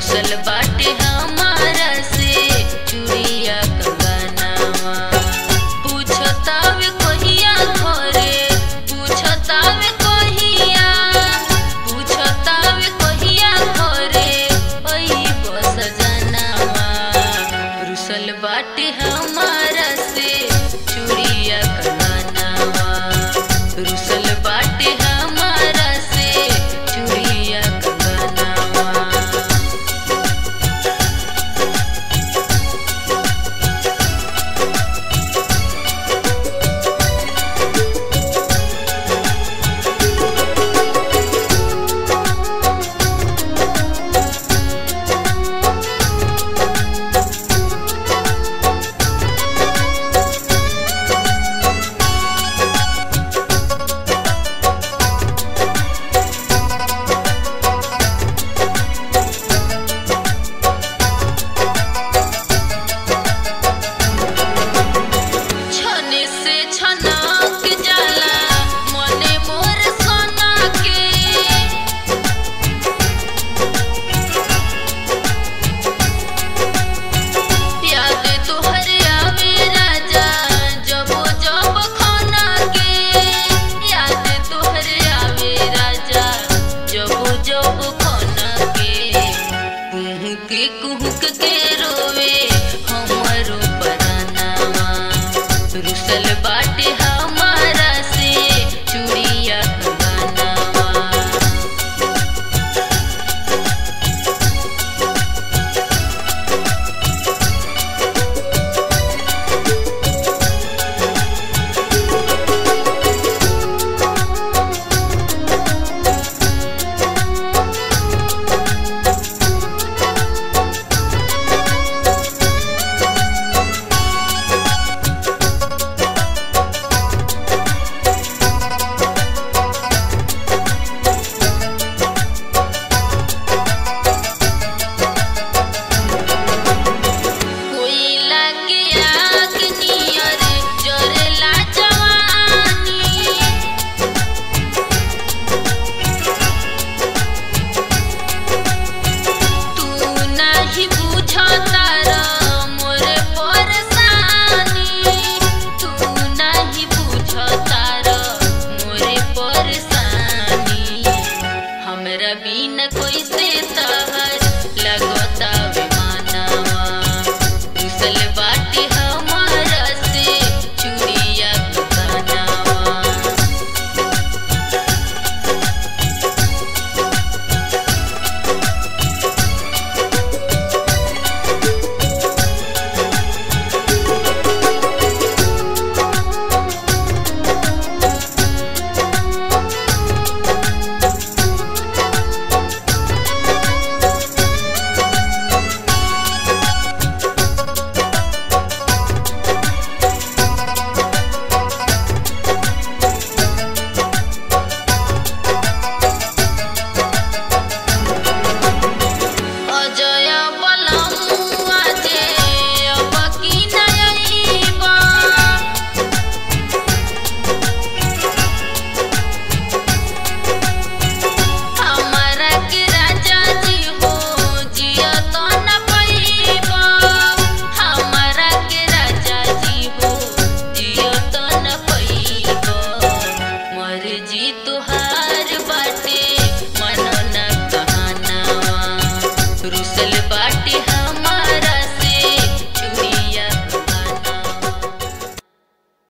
रुसल बाटे हमारा से चूड़िया कंगनावा पूछतावे कहिया घरे पूछतावे कहिया पूछतावे कहिया घरे ओई बस जनावा रुसल बाटे हमारा से चूड़िया कंगनावा रुसल बाटे हमारा से चूड़िया कंगनावा छने से छनक जाला मने मोर सोना के याद तोहर आवे राजा जब जब खाना के याद तोहर आवे राजा जब जब खाना के कुहक के कुहक के